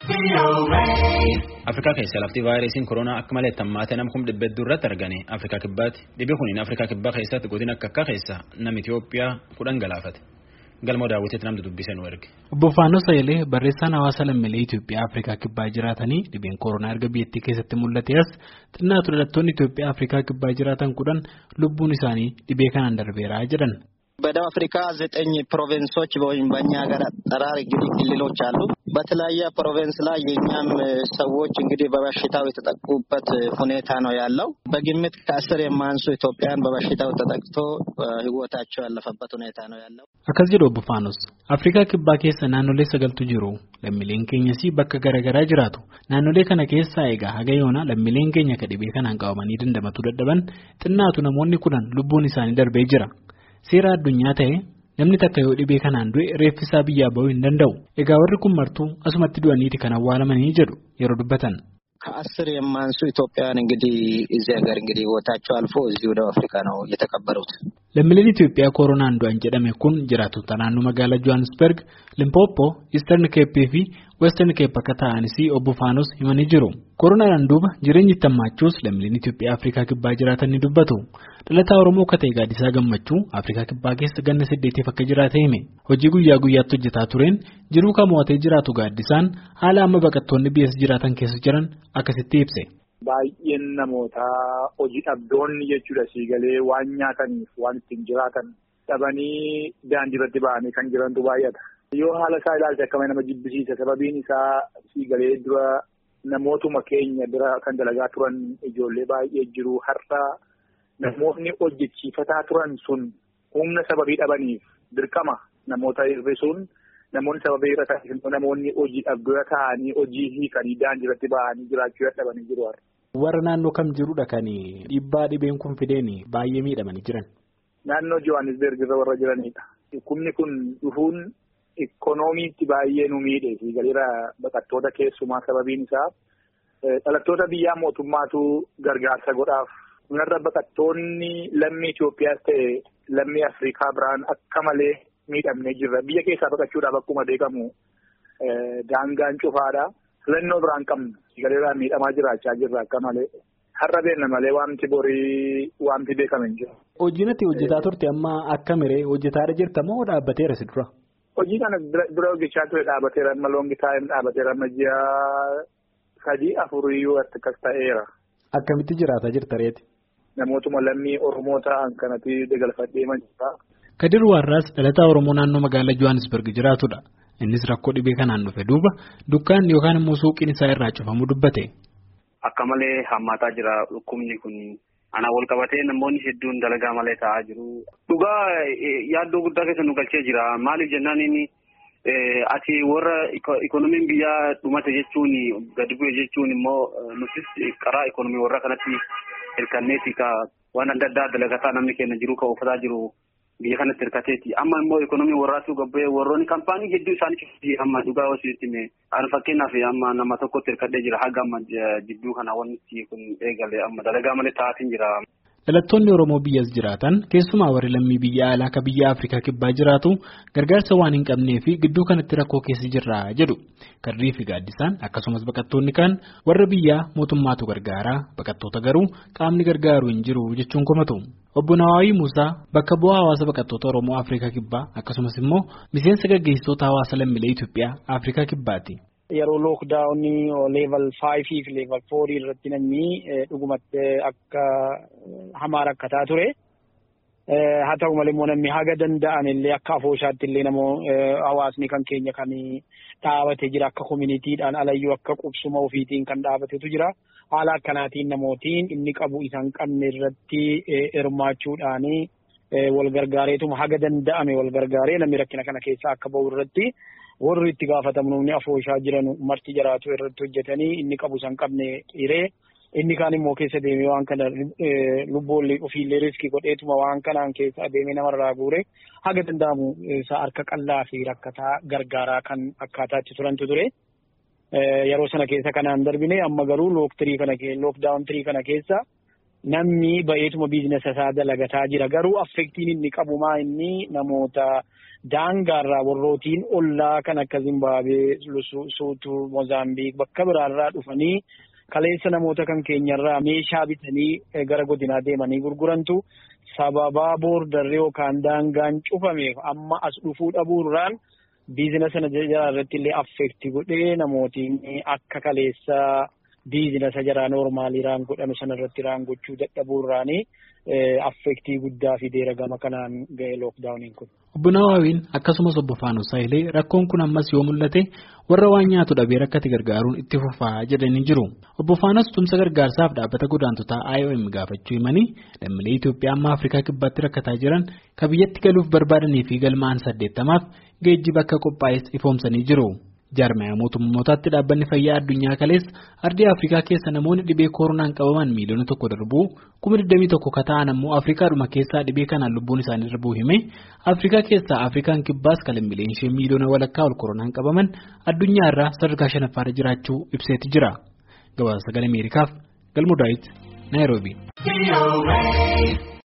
Afrikaa keessa lafti vaayirasiin koronaa akka malee tammaatee nama kuma dhibba hedduu irratti argame Afrikaa kibbaatti dhibee kuniin Afrikaa kibbaa keessatti godina akka akka keessa nama Itoophiyaa kudhan galaafate galmoo daawwiteetti namni dubbise nu erge. Obbo Faanoo Sayilee barreessaan hawaasa lammiilee Itoophiyaa Afrikaa kibbaa jiraatanii dhibeen koronaa erga biyyattii keessatti mul'ate as xinnaatu dhalattoonni Itoophiyaa Afrikaa kibbaa jiraatan kudhan lubbuun isaanii dhibee kanaan darbeera jedhan. በደቡብ አፍሪካ ዘጠኝ ፕሮቪንሶች ወይም በእኛ ሀገር አጠራር እንግዲህ ክልሎች አሉ። በተለያየ ፕሮቪንስ ላይ የእኛም ሰዎች እንግዲህ በበሽታው የተጠቁበት ሁኔታ ነው ያለው። በግምት ከአስር የማያንሱ ኢትዮጵያን በበሽታው ተጠቅቶ ሕይወታቸው ያለፈበት ሁኔታ ነው ያለው። akkas jedhu obbo Faanos Afrikaa kibbaa keessa naannolee sagaltu jiru lammiileen keenyas bakka garaagaraa jiraatu naannolee kana keessaa egaa haga yoona lammiileen keenya ka dhibee kanaan qabamanii dandamatuu dadhaban xinnaatu namoonni kudhan lubbuun isaanii darbee jira. Seera addunyaa ta'e namni takka yoo dhibee kanaan du'e reeffisaa biyyaa bahuu hin danda'u. Egaa warri kun martuu asumatti du'aniiti kan awwaalamanii jedhu yeroo dubbatan. ከአስር የማንሱ ኢትዮጵያውያን እንግዲህ እዚህ ሀገር እንግዲህ ህይወታቸው አልፎ እዚሁ ደቡብ አፍሪካ ነው የተቀበሩት። Lammiileen Itoophiyaa koronaan du'an jedhame kun jiraatota naannoo magaalaa Johannesburg, Limpopo, Eastern Cape fi Western Cape akka ta'anis obbo Faanos himanii jiru. Koronaan duuba jireenyi itti hammaachuus lammiileen Itoophiyaa Afrikaa kibbaa jiraatan ni dubbatu. Dhalataa Oromoo akka ta'e gaaddisaa gammachuu Afrikaa kibbaa keessa ganna saddeetiif akka jiraate hime. Hojii guyyaa guyyaatti hojjetaa tureen jiruu kan mo'atee jiraatu gaaddisaan haala amma baqattoonni biyya jiraatan keessa jiran akkasitti ibse. Baay'een namoota hojii dhabdoonni jechuudha siigalee waan nyaataniif waan ittiin jiraatan dhabanii daandii irratti ba'anii kan jirantu baay'ata. Yoo haala isaa ilaalte akkama nama jibbisiisa sababiin isaa siigalee dura namootuma keenya bira kan dalagaa turan ijoollee baay'ee jiru har'a namoonni hojjechiifataa turan sun humna sababii dhabaniif dirqama namoota hir'isuun namoonni sababii irra taasisan namoonni hojii dhabdoo ta'anii hojii hiikanii daandii irratti ba'anii jiraachuu dadhabanii jiru. Warra naannoo kam jirudha kan dhiibbaa dhibeen kun fideen baay'ee miidhamanii jiran. Naannoo Johannesburg irra warra jiranidha. Dhukkubni kun dhufuun ikkonoomiitti baay'ee nu miidhe galiira baqattoota keessumaa sababiin isaa dhalattoota biyyaa mootummaatu gargaarsa godhaaf. Kunarra baqattoonni lammii Itoophiyaas ta'e lammii Afrikaa biraan akka malee miidhamnee jirra. Biyya keessaa baqachuudhaaf akkuma beekamu daangaan cufaadha. filannoo biraan qabnu galeerraa miidhamaa jiraachaa jirra akka malee har'a beenna malee waanti borii waanti beekame hin jiru. Hojiin ati hojjetaa turte amma akka miree hojjetaadha jirta moo dhaabbateera si dura? Hojii kana dura hojjechaa ture dhaabbateera amma loongi taa'een dhaabbateera amma ji'a sadii afuriyyuu akkas ta'eera. Akkamitti jiraataa jirta reeti? Namootuma lammii Oromoo ta'an kanatti dagalfadhee jira. Kadir Waarraas dhalataa Oromoo naannoo magaalaa Johannesburg jiraatudha. Innis rakkoo dhibee kanaan dhufe duuba dukkaan yookaan immoo suuqiin isaa irraa cufamu dubbate. Akka malee hammaataa jira dhukkubni kun anaa wal qabatee namoonni hedduun dalagaa malee taa'aa jiru. Dhugaa yaaddoo guddaa keessa nu galchee jira. Maaliif jennaan inni ati warra ikoonomiin biyyaa dhumate jechuun gadi bu'e jechuun immoo nutis karaa ikoonomii warra kanatti hirkanneeti ka waan adda addaa dalagataa namni keenya jiru kan uffataa jiru. biyya kanatti hirkateeti amma immoo ikoonomii warraatu gabbee warroonni kaampaanii hedduu isaanii amma dhugaa hosiitti an fakkeenyaaf amma nama tokkotti hirkadhee jira haga amma jidduu kana wanti kun eegale amma dalagaa malee taa'atiin jira. Dhalattoonni Oromoo biyyas jiraatan keessumaa warri lammii biyya alaa akka biyya Afrikaa kibbaa jiraatu gargaarsa waan hin qabnee fi gidduu kanatti rakkoo keessa jirra jedhu. Karrii fi gaaddisaan akkasumas baqattoonni kaan warra biyyaa mootummaatu gargaaraa baqattoota garuu qaamni gargaaru hin jiru jechuun komatu. Obbo Nawaawii Muusaa bakka bu'aa hawaasa baqattoota Oromoo Afrikaa Kibbaa akkasumas immoo miseensa gaggeessitoota hawaasa lammiilee Itoophiyaa Afrikaa Kibbaati. Yeroo lookdaawunii leeval faayivii fi leeval foorii irratti namni dhugumatti akka hamaa rakkataa ture. Haa ta'u malee immoo namni haga danda'an illee akka afooshaatti illee namoo hawaasni kan keenya kan dhaabatee jira akka koominiitiidhaan alayyuu akka qubsuma ofiitiin kan dhaabatetu jira. Haala akkanaatiin namootiin inni qabu isaan qabne irratti hirmaachuudhaan wal gargaareetuma haga danda'ame wal gargaaree namni rakkina kana keessaa akka bahu irratti warri itti gaafatamnu afooshaa jiran marti jiraatu irratti hojjetanii inni qabu isaan qabne hiree inni kaan immoo keessa deemee waan kana lubboollee ofiillee riskii godheetuma waan kanaan keessa deemee namarraa guure haga danda'amu isa harka qallaa fi rakkataa gargaaraa kan akkaataatti turantu ture. Yeroo sana keessa kanaan darbine amma garuu look tirii kana lookdaawun tirii kana keessa namni ba'eetuma biizinasa isaa dalagataa jira. Garuu affektiin inni qabu maa inni namoota daangaarraa warrootiin ollaa kan akka Zimbaabuwee, Suutuu, Moozaambiik bakka biraarraa dhufanii kaleessa namoota kan keenyarraa meeshaa bitanii gara godinaa deemanii gurgurantu sababaa boordarri yookaan daangaan cufameef amma as dhufuu dhabuurraan biizinasa sana jara irratti illee affekti godhee namootiin akka kaleessa biizinasa jaraa noormaalii raan godhame sana irratti raan gochuu dadhabuurraanii affektii guddaa fideera gama kanaan ga'e lookdaawuniin kun. Obbo Nawaawiin akkasumas obbo Faanus Saayilee rakkoon kun ammas yoo mul'ate warra waan nyaatu dhabee rakkate gargaaruun itti fufaa jedhanii jiru. Obbo Faanus tumsa gargaarsaaf dhaabbata godaantotaa IOM gaafachuu himanii lammiilee Itoophiyaa amma Afrikaa kibbaatti rakkataa jiran ka biyyatti galuuf barbaadanii fi galmaa'an saddeettamaaf geejjiba akka qophaa'es ifoomsanii jiru. Jaarmaya mootummootaatti dhaabbanni fayyaa addunyaa kaleessa ardii Afrikaa keessa namoonni dhibee koronaan qabaman miiliyoona tokko darbuu kuma 21 ka ta'an ammoo Afrikaadhuma keessaa dhibee kanaan lubbuun isaanii darbuu hime Afrikaa keessaa Afrikaan kibbaas kan lammiileen ishee miiliyoona walakkaa ol koronaan qabaman addunyaa irraa sadarkaa shanaffaarra jiraachuu ibseeti jira. Gabaasa sagalee Ameerikaaf Galmuu Daawit Naayiroobii.